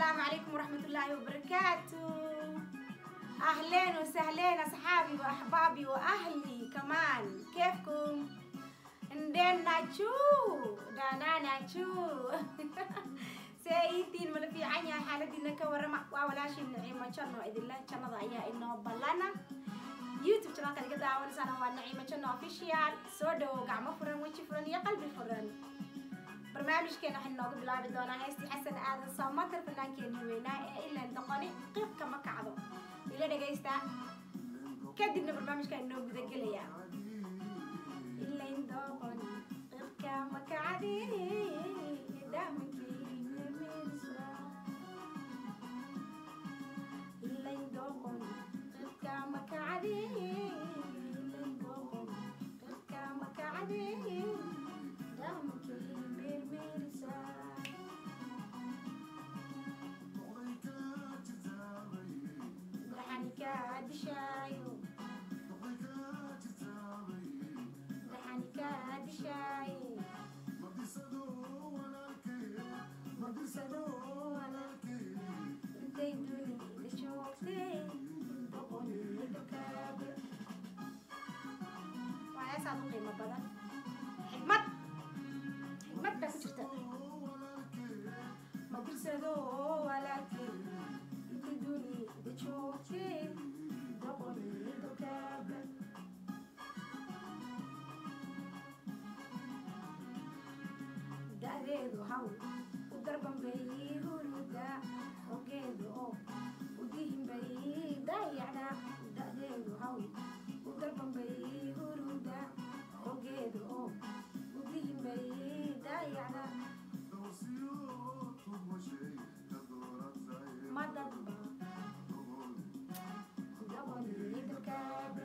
السلام عليكم ورحمة الله وبركاته أهلين وسهلين أصحابي وأحبابي وأهلي كمان كيفكم؟ ندين ناتشو دانا ناتشو سيدين من في عيني حالتي إنك ورما ولاش النعيمة شنو إذا الله شنو ضيع إنه بلانا يوتيوب channel kan kita awan sana waa Naciima Channel official soo dhawo gacmo furan weji furan iyo qalbi furan barnaamijkeena waxaan noogu bilaabi doonaa heestii xasan aadan soomatar fanaankeeni weynaa ee ilaan doqoni qiibka ma kacdo ila dhegaysta kadibna barnaamijkaan noo gudagelayaa ilayn doqoni qiibka ma kacdi ilayn doqoni qiibka ma kacdi ilayn doqoni qiibka ma kacdi damankii meermeerisaa dhaxani kaa dishaayo dhaxani kaa dishaaye mabisado intay dunida joogtay doqonida kaabe waa heesaad u qiimo badan xigmad xigmad baa ku jirta mabisado walaalkay intay dunida joogtay doqonida kaabe da'deedu haw u darbanbay huruda ogeedu oo u dihinbay dayacda da'deedu haw u darbanbay huruda ogeedu oo u dihinbay dayacda madadba dabonidakaabe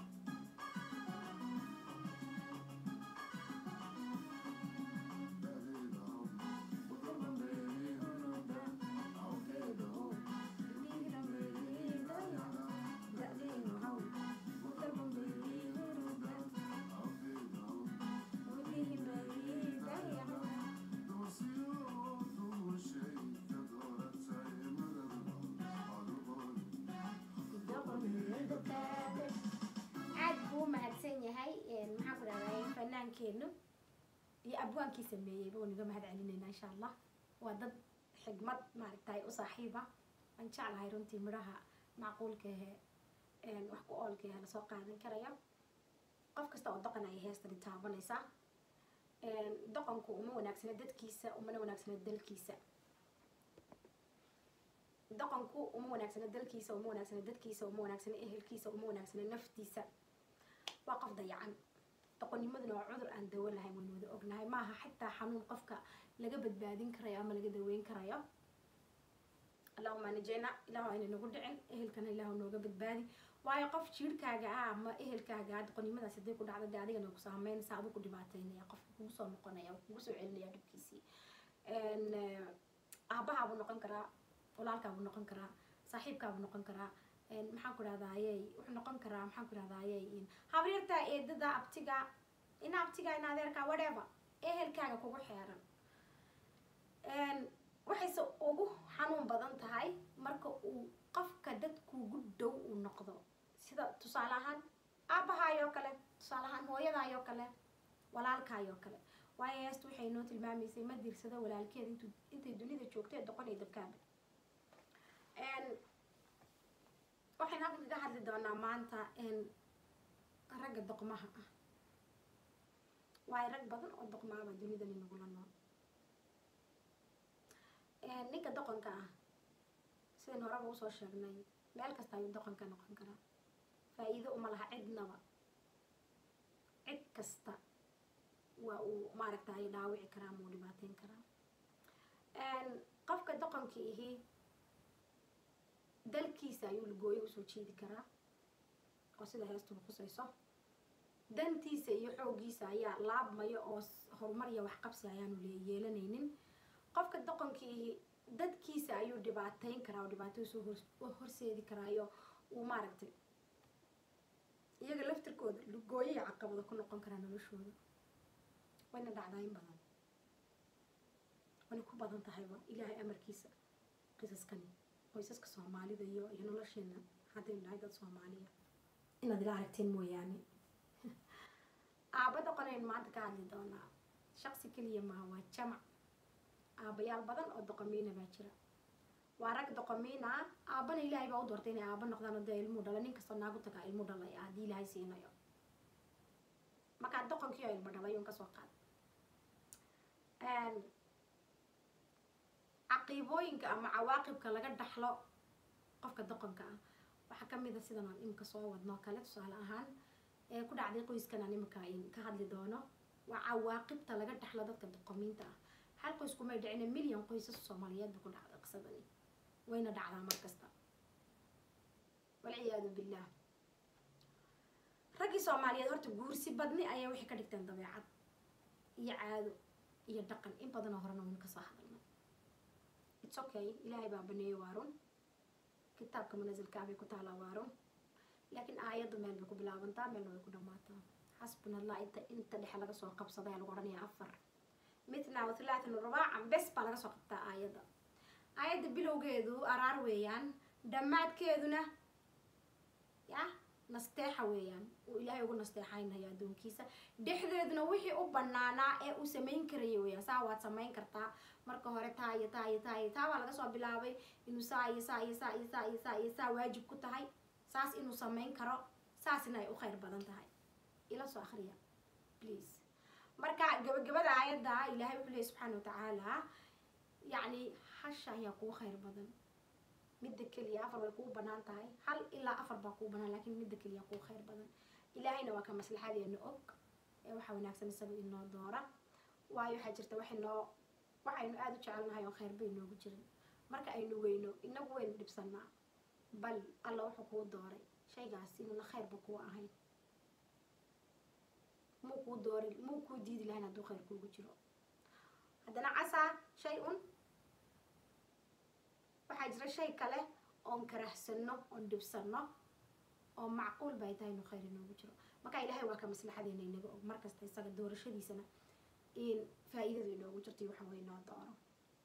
aad buu u mahadsan yahay maxaan ku dhahday fanaankeenu iyo abwaankii sameeyeyba waan iga mahad celinaynaa insha allah waa dad xigmad maaragtay u saaxiiba waan jeclahay runtii midhaha macquulka ahe wax ku oolka ahe lasoo qaadan karaya qof kasta oo doqon ayay heestani taabanaysaa doqonku uma wanaagsana dadkiisa umana wanaagsana dalkiisa doqonku uma wanaagsana dalkiisa uma wanaagsana dadkiisa uma wanaagsana ehelkiisa uma wanaagsana naftiisa waa qof dayacan doqonnimaduna waa cudur aan dawo lahayn waynu wada ognahay maaha xitaa xanuun qofka laga badbaadin karayo ama laga daweyn karayo allahuma najeyna ilahu ayna nagu dhicin ehelkana ilahu nooga badbaadi waayo qof jiirhkaaga ah ama ehelkaaga ah doqonnimadaas hadday ku dhacda dee adigana ku saameynaysa adigu ku dhibaateynaya qofka kugu soo noqonaya kugu soo celinaya dhibkiisii aabahaabuu noqon karaa walaalkaabuu noqon karaa saaxiibkaabuu noqon karaa maxaan ku dhahdaayey wuxuu noqon karaa maxaan ku dhahdaayey habaryarta eedada abtiga ina abtiga ina adeerka whatever ehelkaaga kugu xeeran waxayse ugu xanuun badan tahay marka uu qofka dadkuugu dhow uu noqdo sida tusaale ahaan aabahaayoo kale tusaale ahaan hooyadaayoo kale walaalkaayoo kale waayo heesta waxay noo tilmaamaysay ma diirsado walaalkeed intu intay dunida joogtay doqon iyo dabkaaba waxaynu halkan kaga hadli doonaa maanta ragga doqmaha ah waayo rag badan oo doqmaaba dunidani nagula nool ninka doqonka ah sidan horeba usoo sheegnay meel kasta ayuu doqonka noqon karaa faa-iido uma laha cidnaba cid kasta waa uu maaragtay dhaawici karaa ama uu dhibaateyn karaa qofka doqonka ihi dalkiisa ayuu lagooyo usoo jeedi karaa oo sida heestuba khusayso dantiisa iyo xooggiisa ayaa laabmaya oo horumar iyo waxqabsi ayaanu yeelanaynin qofka doqonkii dadkiisa ayuu dhibaateyn karaa oo dhibaato soo horseedi karaayo uu maaragtay iyaga laftirkooda lugooyo iyo caqabado ku noqon karaa noloshooda wayna dhacdaa in badan wayna ku badan tahayba ilaahay amarkiisa qisaskani qoysaska soomaalida iyo iyo nolosheena haddaynu nahay dad soomaaliya inaad ila aragteen mooyaane aaba doqonaynu maanta ka hadli doonaa shaqsi keliya maha waa jamac aabayaal badan oo doqomiina baa jira waa rag doqomiina aabana ilaahay baa u doortay inay aaba noqdaan oo dee ilmuu dhala nin kastoo naagu tagaa ilmu dhalay haddii ilaahay siinayo markaa doqonkii oo ilmo dhalay un kasoo qaad caqiibooyinka ama cawaaqibka laga dhaxlo qofka doqonka ah waxaa kamid a sidan aan imika soo wadno kale tusaale ahaan ee ku dhacday qoyskan aan imika ka hadli doono waa cawaaqibta laga dhaxlo dadka doqomiinta ah hal qoys kumay dhicina milyan qoysas soomaaliyeed ba ku dhacday qisadani wayna dhacdaa mar kasta walciyaadu billah raggii soomaaliyeed horta guursi badni ayaa waxay ka dhigteen dabeecad iyo caado iyo dhaqan in badanoo horena waynu kasoo hadalnay its okay ilaahay baa baneeyey waa run kitaabka manasilkaa bay ku taalaa waa run laakiin aayaddu meel bay ku bilaabantaa meelna way ku dhamaataa xasbuna allah inta inta dhexe laga soo qabsaday lagu odhanayaa afar mitna wathlaatan rubaacan bes baa laga soo qabtaa aayadda aayadda bilowgeedu araar weeyaan dhammaadkeeduna ya nasteexa weeyaan uu ilaahay ugu nasteexaynayo addoonkiisa dhexdeeduna wixii u banaanaa ee uu samayn karaya weeyaan saa waad samayn kartaa marka hore taa iyo taa iyo taa iyo taa baa laga soo bilaabay inuu saa iyo saa iyo saa iyo saa iyo saa iyo saa waajib ku tahay saas inuu samayn karo saasina ay u khayr badan tahay ila soo akhriya please marka gabagabada aayadda ilaahay wuxuu leeyay subxaana watacaala yacni hasha ayaa kugu khayr badan midda keliya afar way kuu banaan tahay hal ilaa afar baa kuu banaan laakiin midda keliya kuu khayr badan ilaahayna waa ka maslaxadeena og ee waxaa wanaagsan isaga inoo doora waayo waxaa jirta waxay noo waxaynu aada u jecelnahay oo khayr bay noogu jirin marka aynu weyno inagu waynu dhibsanaa bal alla wuxuu kuu dooray shaygaas inuuna khayrba kuu ahayn muu kuu doori muu kuu diidi lahayn hadduu khayr kuugu jiro haddana casaa shay un waxaa jira shay kale oon karahsano oon dhibsano oo macquul bay tahay inuu khayr inoogu jiro marka ilaahay waa ka maslaxadeena inaga og markasta isaga doorashadiisana in faa-iidadu inoogu jirto iyo waxa way noo dooro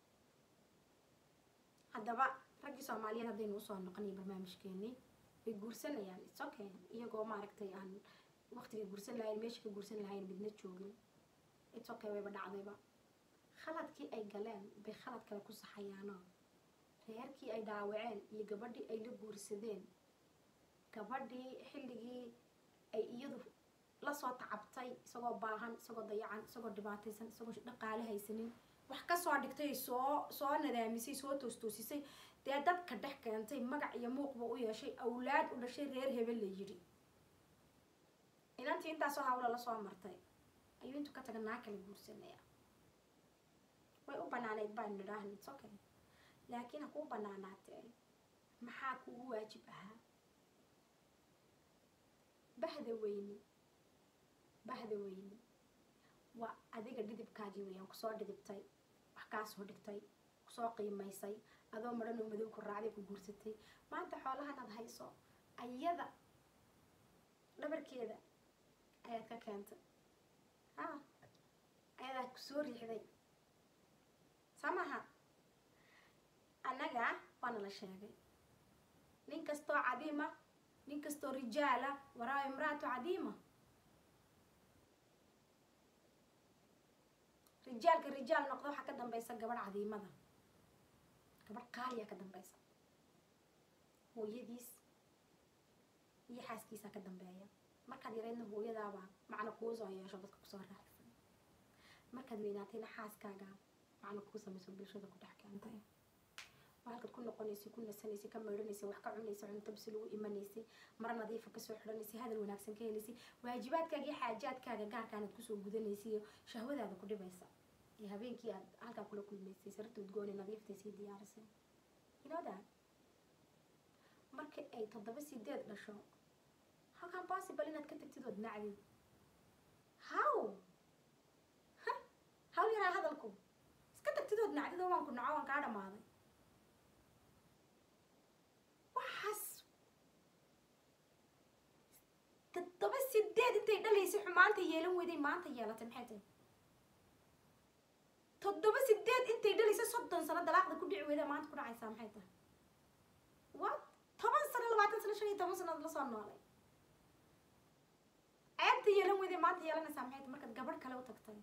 haddaba raggii soomaaliyeed haddaynu usoo noqonayo barnaamijkeenii way guursanayaan its okay iyagoo maaragtay aan waqtiga guursan lahayn meesha ka guursan lahayn midna joogin its okay wayba dhacdayba khaladkii ay galeen bay khalad kale ku saxayaanoo reerkii ay dhaawaceen iyo gabadhii ay la guursadeen gabadhii xilligii ay iyadu lasoo tacabtay isagoo baahan isagoo dayacan isagoo dhibaataysan isagoo dhaqaale haysanin wax kasoo dhigtay soo soo nadaamisay soo toostoosisay dee dadka dhex keentay magac iyo muuqba u yeeshay awlaad u dhashay reer hebel la yidhi inantii intaasoo hawla lasoo martay ayuu intuu ka taga naa kala guursanaya way u banaaneyd baanu nidhaahna its okay laakiin ha kuu banaanaatee maxaa kugu waajib ahaa bahda weyni bahda weyni waa adiga dhidibkaagii weeyaan kusoo dhidibtay wax kaa soo dhigtay kusoo qiimaysay adoo madhan oo madow ku raacday ku guursatay maanta xoolahan aad hayso ayada dhabarkeeda ayaad ka keentay ha ayadaa kusoo riixday soo maha annaga waana la sheegay nin kastoo cadiima nin kastoo rijaala waraa imraatu cadiima rijaalka rijaal noqdo waxaa ka dambaysa gabadh cadiimada gabadh qaaliya ka dambaysa hooyadiis iyo xaaskiisaa ka dambeeya markaad yareydna hooyadaaba macna kuu soo yeesho dadka kusoo raacsan markaad weynaatayna xaaskaaga macna kuu samayso bulshada ku dhex keentay waa halkaad ku noqonaysay ku nasanaysay ka meydhanaysay wax ka cunaysay cunto bisi lagu imanaysay mara nadiifa kasoo xidhanaysay hadal wanaagsan ka helaysay waajibaadkaaga iyo xaajaadkaaga gaarkaanaad kusoo gudanaysay iyo shahwadaada ku dhibaysa iyo habeenkii aad halkaa kula kulmaysay sarta udgooni nadiiftay sii diyaarisay you know that marka ay toddoba sideed dhasho how can possible inaad ka tagtid ood nacdid how haw yaraa hadalku iska tagtid ood nacdid oo waan ku naco waan kaa dhamaaday waxaas toddoba sideed intay dhalaysay xumaanta yeelan weyday maanta yeelatay maxay tahay toddoba sideed intay dhalaysa soddon sano dalaaqda ku dhici weyda maanta ku dhacaysaa maxay tahay what toban sano labaatan sano shan iyo toban sanood la soo noolay ceebta yeelan weyday maanta yeelanaysaa maxay tahay markaad gabadh kale u tagtay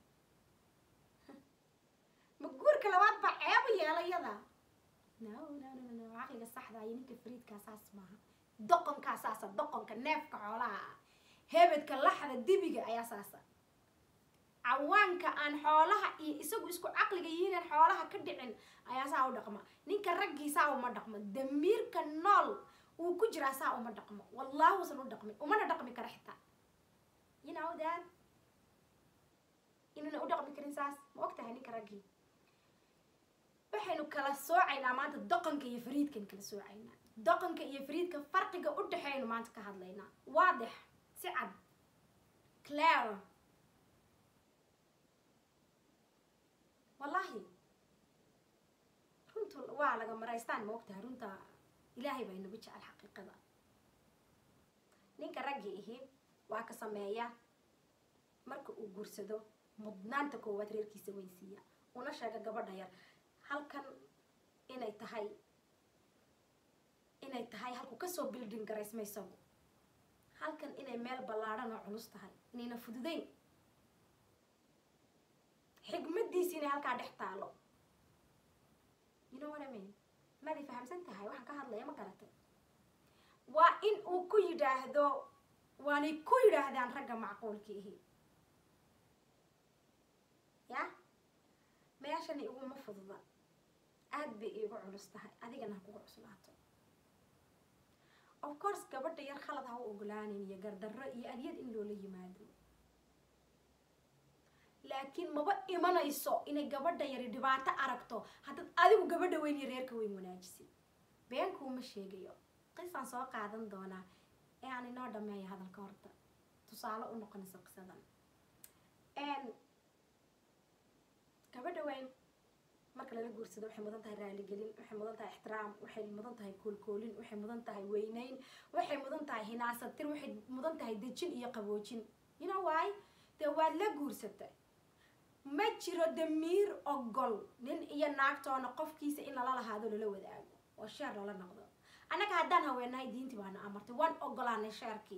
ma guurka labaad baa ceeba yeelayada no no no no caqliga saxda iyo ninka fariidkaa saas maaha doqonkaa saasa doqonka neefka xoolaha ah hebedka laxda dibiga ayaa saasa cawaanka aan xoolaha iyo isagu isku caqliga yihiinaan xoolaha ka dhicin ayaa saa u dhaqma ninka raggii saa uma dhaqmo damiirka nool uu ku jiraa saa uma dhaqmo wallahi usan u dhaqmin umana dhaqmi kara xitaa you know that inuuna u dhaqmi karin saas ma og tahay ninka raggii waxaynu kala soocaynaa maanta doqonka iyo fariidkan kala soocaynaa doqonka iyo fariidka farqiga u dhexeeynu maanta ka hadlaynaa waadix si cad clair wallahi runtu waa laga maraystaan ma ogtahay runta ilaahay baa inagu jecel xaqiiqada ninka raggi ihi waa ka sameeya marka uu guursado mudnaanta koowaad reerkiisa weynsiiya una sheega gabadha yar halkan inay tahay inay tahay halku kasoo building garaysma isagu halkan inay meel ballaadhan oo culus tahay inayna fududeyn xigmadiisi inay halkaa dhex taalo you know what I mean maday fahamsan tahay waxaan ka hadlaya ma garatay waa in uu ku yidhaahdo waanay ku yidhaahdaan ragga macquulkiihi ya meeshani iguma fududa aad bay iigu culus tahay adigana ha kugu cuslaato of course gabadha yar khalad ha u ogolaanin iyo gardarro iyo adyad in loola yimaado laakiin maba imanayso inay gabadha yari dhibaato aragto haddaad adigu gabadha weyn iyo reerka weyn wanaajisid beenkuuma sheegayo qisaan soo qaadan doonaa ee aan inoo dhameeyo hadalka horta tusaale u noqonayso qisadan gabadha weyn marka lala guursado waxay mudan tahay raaligelin waxay mudan tahay ixtiraam waxay mudan tahay koolkoolin waxay mudan tahay weyneyn waxay mudan tahay hinaasatir waxay mudan tahay dejin iyo qaboojin you know why dee waad la guursatay ma jiro damiir ogol nin iyo naagtoona qofkiisa in lala lahaado lala wadaago oo sheer lala noqdo annaga haddaan haweenahay diintii baana amartay waan ogolaanay sheerkii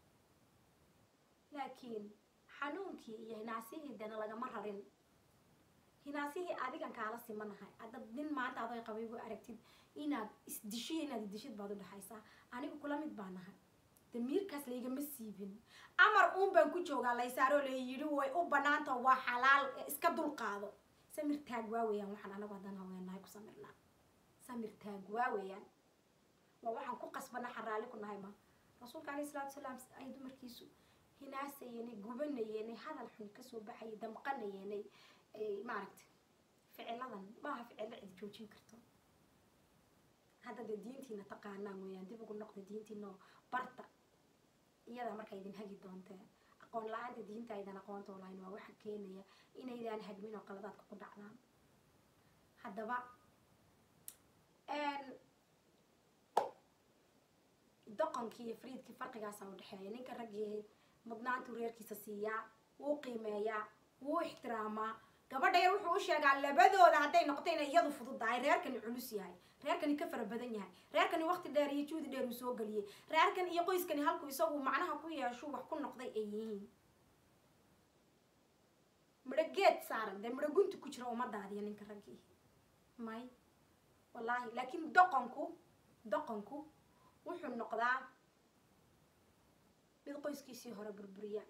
laakiin xanuunkii iyo hinaasihii dena lagama rarin hinaasihii adigan kaala simanahay haddaad nin maanta adoy qabaygu aragtid inaad isdishiyo inaad idishid baad u dhexaysaa anigu kula mid baa nahay damiirkaas laygama siibin amar uun baan ku joogaa laysaaroo la yidhi way u banaanta waa xalaal iska dulqaado samir taag waa weeyaan waxaan anagu haddaan haweenahay ku samirnaa samir taag waa weeyaan waa waxaan ku qasbana xaraali ku nahay ma rasuulka alayhi salaatu salaam ay dumarkiisu hinaasayenay gubanayenay hadal xun kasoo baxayay damqanayenay maaragta ficiladan maaha ficilo cid joojin karto hadda dee diintiina taqaanaan weeyaan dib ugu noqda diintiinao barta iyadaa markaa idin hagi doontee aqoon la-aanta diinta aydan aqoonta olahayn waa waxa keenaya inaydaan hagmin oo qaladaadka ku dhacdaan haddaba doqonkii iyo friidkii farqigaasa u dhexeeya ninka raggii mudnaantuu reerkiisa siiyaa wuu qiimeeyaa wuu ixtiraamaa gabadha yar wuxuu u sheegaa labadooda hadday noqoto inay iyadu fududahay reerkani culus yahay reerkani ka fara badan yahay reerkani waqti dheer iyo juudi dheer uu soo geliyey reerkan iyo qoyskani halku isagu macnaha ku yeeshu wax ku noqday ay yihiin midho geed saaran dee midho gunti ku jira ummadaadiyo ninka raggii may wallaahi laakiin doqonku doqonku wuxuu noqdaa mid qoyskiisii hore burburiya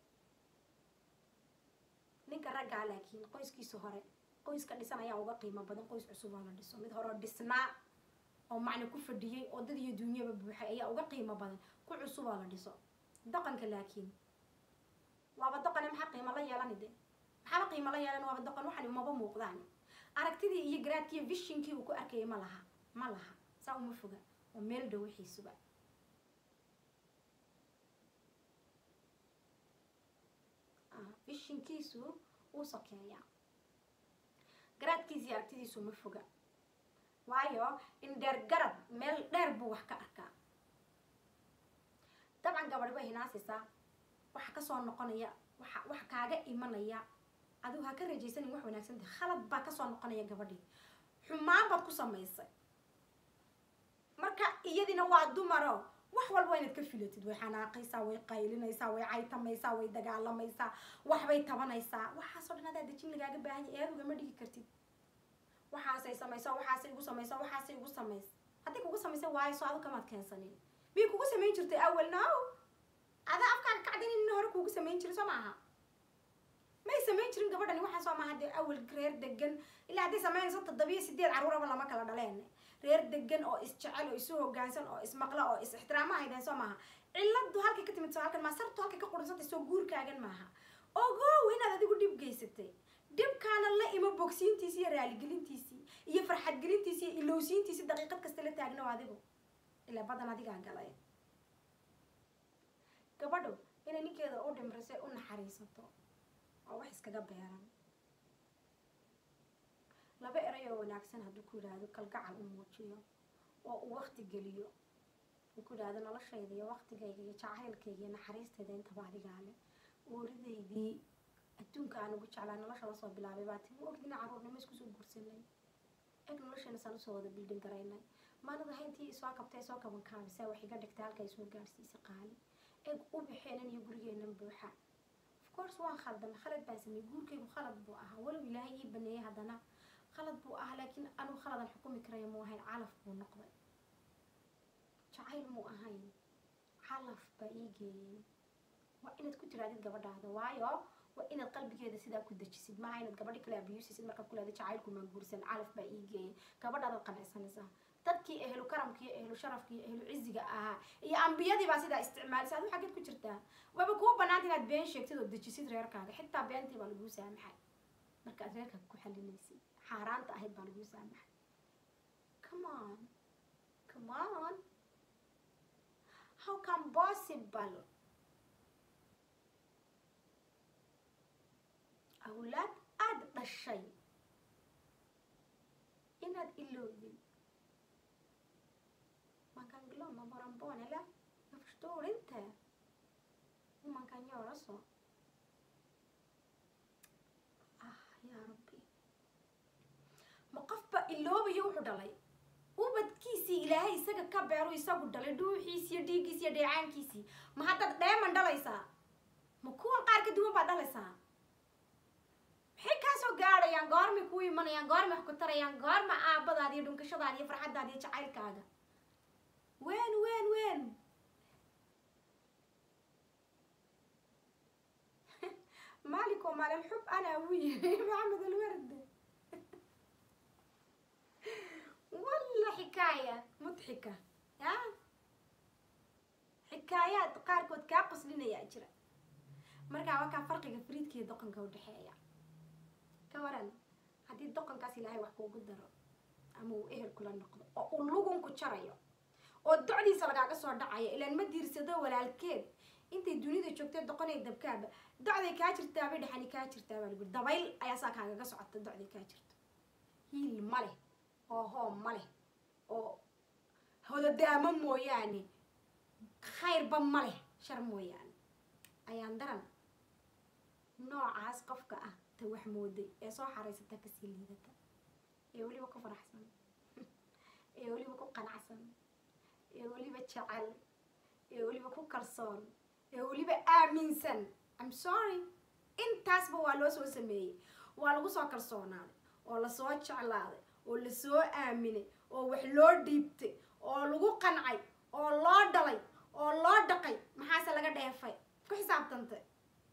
ninka raggaa laakiin qoyskiisa hore qoyska dhisan ayaa uga qiimo badan qoys cusub oo la dhiso mid horeo dhisnaa oo macna ku fadhiyey oo dad iyo duunyaba buuxay ayaa uga qiimo badan ku cusub oo la dhiso doqonka laakiin waaba doqone maxaa qiimo la yeelani de maxaaba qiimo la yeelan waaba doqon waxani umaba muuqdaan aragtidii iyo garaadkiiyo vishinkii uu ku arkayay ma laha ma laha saa uma foga oo meel dhow wixiisuba vishinkiisu uu sokeeyaa garaadkiisa iyo aragtidiisu ma foga waayo in dheer garad meel dheer buu wax ka arkaa dabcan gabadhi bay hinaasaysaa waxa kasoo noqonaya waxa waxa kaaga imanaya adigu ha ka rajaysanin wax wanaagsan tahay khalad baa kasoo noqonaya gabadhii xumaan baad ku samaysay marka iyadina waa dumaro wax walba inaad ka filatid way xanaaqaysaa way qaylinaysaa way caytamaysaa way dagaalamaysaa waxbay tabanaysaa waxaasoo dhan adaa dejin lagaaga baahan yahay eed ugama dhigi kartid waxaasay samaysaa waxaasay igu samaysaa waxaasay igu samaysa haddii kugu samaysa waayo soo adu kamaad keensanin miyay kugu samayn jirtay awal no adaa afkaaga kacdin in hore kugu samayn jiray soo maaha may samayn jirin gabadhani waxaa soo maaha dee awal reer degan ilaa hadday samaynayso toddobiyo sideed carruuraba lama kala dhaleen reer degan oo isjecel oo isu hogaansan oo ismaqla oo is ixtiraama haydeen soo maaha ciladu halkay ka timid soo halkan maa sartu halkay ka qurunsantay soo guurkaagan maaha ogow inaad adigu dhib geysatay dhibkaana la imo bogsiintiisi iyo raaligelintiisii iyo farxadgelintiisi iyo ilowsiintiisi daqiiqad kasta la taagno adigu ilaa badan adigaa galay gabadhu inay ninkeeda u dhimrisay u naxariisato oo wax iskaga beeran laba eray oo wanaagsan hadduu ku yidhaahdo kalgacal u muujiyo oo uu wakti geliyo uu ku yidhaahdo noloshayda iyo waktigayga iyo jacaylkayga iyo naxariistayda intaba adigaa leh ooridaydii adduunka aan ugu jeclaa nolosha lasoo bilaabay baa timi ogdina carruurnimo isku soo guursanay eg nolosheena saan usoo wada bildin garaynay maalada hayntii isoo kabtay soo kaban kaabisa wax iga dhigtay halka isoo gaadhsiisay qaali eg u baxeenan iyo gurigeenan buuxa of course waan khaldan khalad baan sameeyey guurkaygu khalad buu ahaa walow ilaahay ii baneeyay haddana khalad buu ahaa laakiin anugu khaladan xukumi karaya muu ahayn calaf buu noqday jacayl muu ahayn calaf baa ii geeyey waa inaad ku tiraadid gabadhaada waayo waa inaad qalbigeeda sidaa ku dejisid maaha inaad gabadhi kale abiyusisid markaad ku leeda jacaylku maa guursan calaf baa ii geeyey gabadhaadaad qanacsanaysaa dadkii ehlu karamka iyo ehlu sharafka iyo ehlu ciziga ahaa iyo ambiyadii baa sidaa isticmaalisa adu xaggeed ku jirtaa waaba kuu banaanta inaad been sheegtid oo dejisid reerkaaga xitaa beentii baa laguu saamaxay markaad reerkaaga ku xalinaysid xaaraanta ahayd baa laguu saamaxay come on come on how come possible awlaad aada dhashay inaad ilowdin man kan glömma bara en barn eller? Jag förstår inte hur man kan göra så. Ah, ya rabbi. ma qofba iloobayo wuxuu dhalay ubadkiisii ilaahay isaga ka beeru isagu dhalay dhuuxiisi iyo dhiiggiisi iyo dheecaankiisii ma haddaad dheeman dhalaysaa ma kuwan qaar ka duwan baad dhalaysaa maxay kaasoo gaadhayaan goormay kuu imanayaan goormay wax ku tarayaan goorma aabadaada iyo dhunkashadaada iyo farxaddaada iyo jacaylkaaga وين وين وين مالك ومال الحب انا ويا محمد الورد والله حكاية مضحكة ها حكايات قاركود كاقص لنا يا أجرا مركا وكا فرق فريد كي دقن كو دحيا كوران هدي دقن كاسي لاهي وحكو قدر أمو إهل كلا نقض أو لغن كو شرايو oo docdiisa lagaaga soo dhacaya ilaan ma diirsado walaalkeed intay dunida joogtay doqonay dabkaaba docday kaa jirtaabay dhexani kaa jirtaa baa lagu dabayl ayaa saa kaagaga socota docday kaa jirto hiil ma leh oo hoom ma leh oo hodadaamo mooyaane khayrba ma leh shar mooyaane ayaan daran noocaas qofka ah ta wax mooday ee soo xaraysata kasii liidata ee weliba ku faraxsan ee weliba ku qanacsan ee weliba jecel ee weliba ku kalsoon ee weliba aaminsan im sorry intaasba waa loo soo sameeyey waa lagu soo kalsoonaaday oo lasoo jeclaaday oo lasoo aaminay oo wax loo dhiibtay oo lagu qancay oo loo dhalay oo loo dhaqay maxaase laga dheefay ku xisaabtantay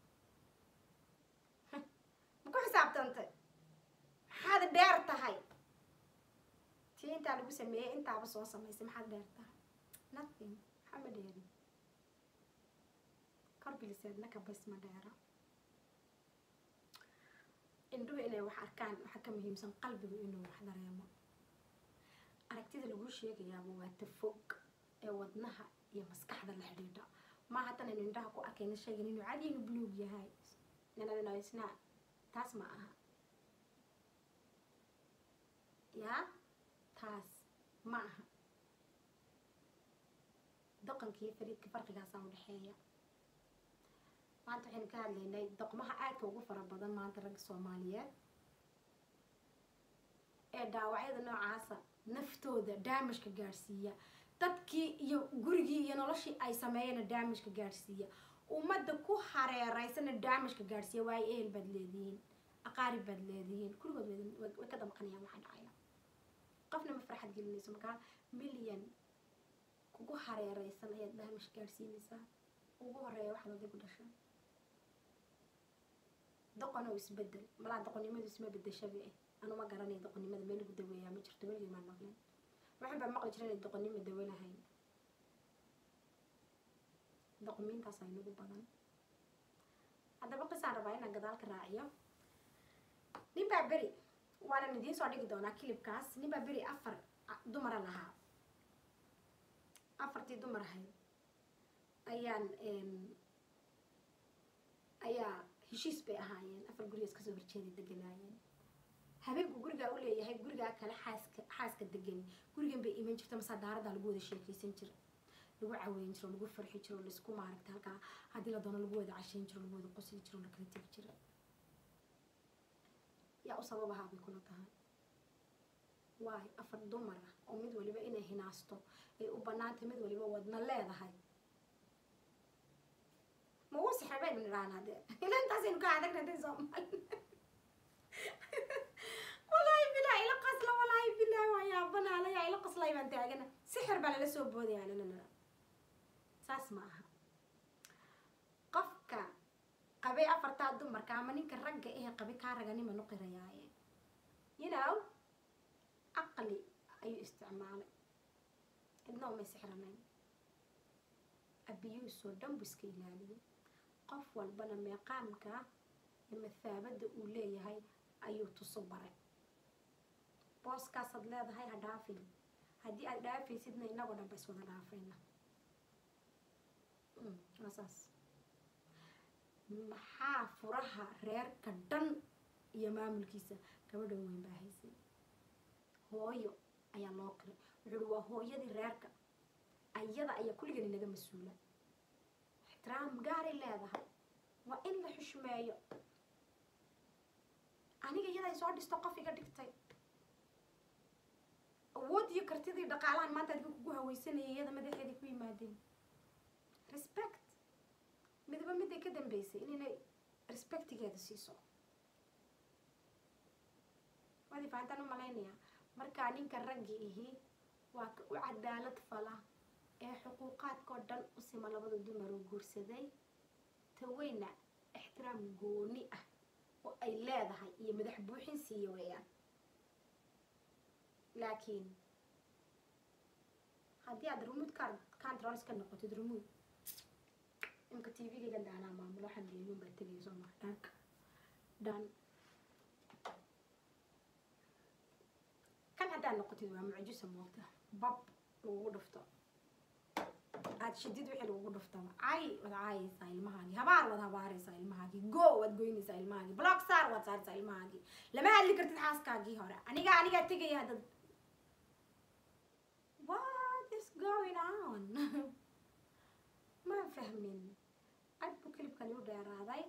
ma ku xisaabtantay maxaad dheer tahay tii intaa lagu sameeyey intaaba soo samaysay maxaad dheer tahay nothing maxama dheerin korbiliseedna kabaysma dheera indhuhu inay wax arkaan waxaa ka muhiimsan qalbigu inuu wax dareemo aragtida laguu sheegayaaba waa tafog ee wadnaha iyo maskaxda la xidhiidha ma haddan aynu indhaha ku arkayna sheegan inuu cadi inuu buluug yahay nanadinaisna taas ma aha yaa taas ma aha doqonka iyo fariidka farqigaasaa u dhexeeya maanta waxaynu ka hadlaynay doqmaha aadka ugu fara badan maanta ragga soomaaliyeed ee dhaawacyada noocaasa naftooda daamishka gaadhsiiya dadkii iyo gurigii iyo noloshii ay sameeyana daamishka gaadhsiiya ummadda ku hareereysana daamishka gaadhsiiya waayo ehel baad leedihiin aqaarib baad leedihiin kulligood way way ka damqanayaan waxaa dhacaya qofna ma farxad gelinayso markaa milyan kugu hareereysan ayaad daamish gaadhsiinaysaa ugu horeeya waxaad oday ku dhashay doqon oo isbedel malaa doqonnimadu isma bedeshabi ah anuma garanaya doqonnimada meel lagu daweeyaa ma jirto weligii maan maqlin waxaan baa maqli jira inay doqonnimo dawe lahayn doqomiintaas ay nagu badan haddaba qisaan rabaa inaan gadaal ka raaciyo nin baa beri waanan idiin soo dhigi doonaa kilibkaas nin baa beri afar dumara lahaa afartii dumar ahayd ayaan ayaa heshiis bay ahaayeen afar gurigaas kasoo horjeeday deganaayeen habeenku gurigaa u leeyahay gurigaa kale xaaska xaaska degani gurigan bay iman jirta masaa daaradaa lagu wada sheekaysan jira lagu caweyn jiro lagu farxi jiro laisku maaragta halkaa haddii la doono lagu wada cashayn jiro lagu wada qosli jiro la kala tegi jira yaa u sababahaa bay kula tahay waayo afar dumar ah oo mid waliba inay hinaasto ay u banaantay mid waliba wadna leedahay ma uu sixra baynu nidhahnaa dee ila intaasaynu ka adagna dee soomaali walaahi bilahi ila qasla walaahi bilahi waa yaabanaa yaa ila qaslay baan taagana sixir baa lala soo boodaya nanana saas ma aha qofka qabay afartaa dumarka ama ninka ragga ehe qabay kaa raganima nuqirayaaye you know aqli ayuu isticmaalay cidna umay sixranayn abiyuusoo dhan buu iska ilaaliyay qof walbana meeqaamka iyo mathaabada uu leeyahay ayuu tuso baray booskaasaad leedahay ha dhaafin haddii aad dhaafaysidna inagoo dhan ba iswada dhaafayna waa saas maxaa furaha reerka dhan iyo maamulkiisa gabadhan weyn baa haysay hooyo ayaa loo qiray wuxuu uhi waa hooyadii reerka ayada ayaa kulligan inaga mas-uula ixtiraam gaaray leedahay waa in la xushmeeyo aniga iyada ay soo dhisto qof iga dhigtay awood iyo kartidii dhaqaalahan maanta adka kugu haweysanayay iyada madaxeedii ku yimaadeen respect midaba miday ka dambeysay inaynay respectigeeda siiso waadi fahantaan u malaynayaa markaa ninka raggi ihi waa ka u cadaalad fala ee xuquuqaadkao dhan u sima labada dumar uu guursaday taweyna ixtiraam gooni ah oo ay leedahay iyo madax buuxin siiya weeyaan laakiin haddii aad remote car controls ka noqotid remote imka t v-gayga daanaa maamulo waxaan leeyuun baa tegaya soo maa dhanka dhan kan haddaad noqotid waa mucjisa moogta bab lagugu dhufto aad shidid wixii lagugu dhuftaba cay waad caayaysaa ilmahaagii habaar waad habaaraysaa ilmahaagii go waad goynaysaa ilmahaagii block saar waad saaraysaa ilmahaagii lama hadli kartid xaaskaagii hore aniga anigaa tegaya dad what is going on ma fahmin ad buu kelibkani u dheeraaday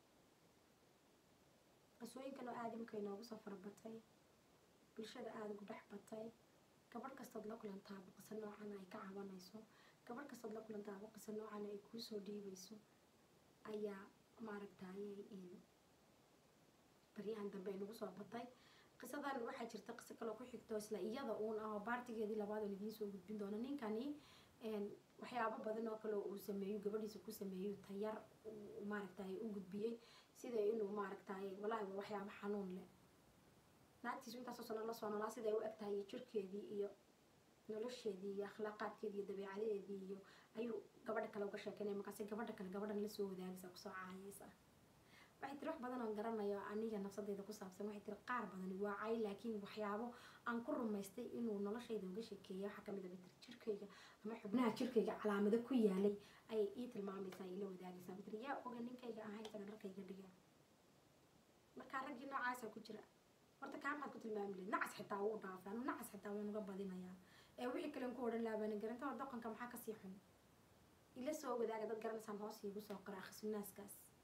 qisooyinkan oo aadamka inoogu soo farabatay bulshada aada ugu dhex batay gabadh kastood la kulantaaba qiso noocan ay ka cabanayso gabadh kastood la kulantaaba qiso noocan ay kuusoo dhiibayso ayaa maaragtayay baryahan dambe ay nagu soo batay qisadan waxaa jirta qiso kaloo ku xigto isla iyada uun ah oo baartigeedii labaad oon idiin soo gudbin doono ninkani waxyaabo badan oo kale uu sameeyo gabadhiisa ku sameeyo tayar maaragtay u gudbiyey sida inuu maaragtay walaahi waa waxyaabo xanuun leh naagtiisu intaasoo sano la soo noolaa siday u eg tahay iyo jirkeedii iyo nolosheedii iyo akhlaaqaadkeedii iyo dabeecadeedii iyo ayuu gabadha kale uga sheekeynaya markaasi gabadha kale gabadhan lasoo wadaagaysa kusoo caayaysa waxay tiri wax badan oon garanayo aniga nafsadeyda ku saabsan waxay tiri qaar badani waa cay laakiin waxyaabo aan ku rumaystay inuu noloshayda uga sheekeeya waxaa kamid a bay tiri jirkayga ama xubnaha jirkayga calaamado ku yaalay ayay ii tilmaamaysaa ila wadaagaysaa bay tiri yaa oga ninkayga ahay isaga dharkayga dhiga markaa raggii noocaasa ku jira horta kaa maxaad ku tilmaami lahayd nacas xitaa wuu dhaafay anu nacas xitaa waan uga badinayaa ee wixii kalen ku odhan laabana garanta dhaqanka maxaa kasii xun ila soo wadaaga dad garanaysaan hoos iigu soo qora akhrisnaaskaas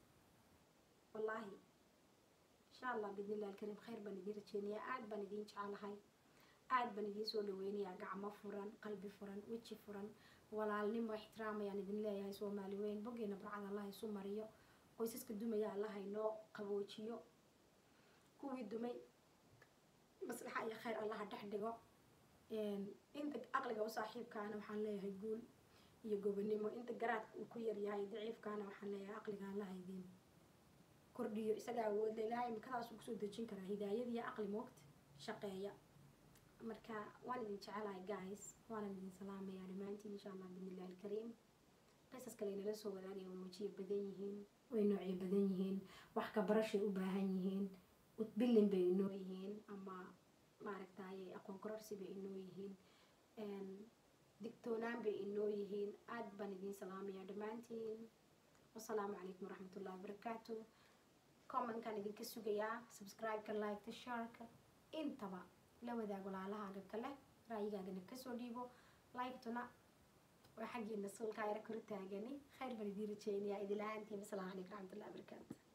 wallaahi insha allah biidnillahi alkariim khayr baan idiin rajeynayaa aada baan idiin jecelahay aada baan idiin soo dhaweynayaa gacmo furan qalbi furan weji furan walaalnimo ixtiraam ayaan idin leeyahay soomaali weyn boggeena barcad allah isu mariyo qoysaska dumaya allah inoo qaboojiyo kuwii dumay maslaxa iyo khayr allaha dhex dhigo inta aqliga u saaxiibkaana waxaan leeyahay guul iyo gobonimo inta garaadka uu ku yaryahay daciifkaana waxaan leeyahay aqliga allaha idiin kordhiyo isaga awoodla ilaahay imikadaasuu kusoo dejin karaa hidaayad iyo aqli moogta shaqeeya marka waan idin jecelahay guys waanan idin salaamayaa dhammaantiin insha allah biidnillahi alkariim qisas kale inala soo wadaagaya way wajiya badan yihiin way noocyo badan yihiin wax ka barashay u baahan yihiin utbillin bay inoo yihiin ama maaragtaye aqoon kororsi bay inoo yihiin digtoonaan bay inoo yihiin aada baan idin salaamayaa dhammaantiin wasalaamu calaykum waraxmatullahi wabarakaatu commentkan idinka sugayaa subscribe-ka like-ta sharka intaba la wadaag walaalahaaga kale ra'yigaagana kasoo dhiibo like-tuna waa xaggeena suulkaa yara kor taagani khayr baan idiin rajeynayaa idil ahaantiin asalaamu calaykum waraxmatullahi wabarakaatu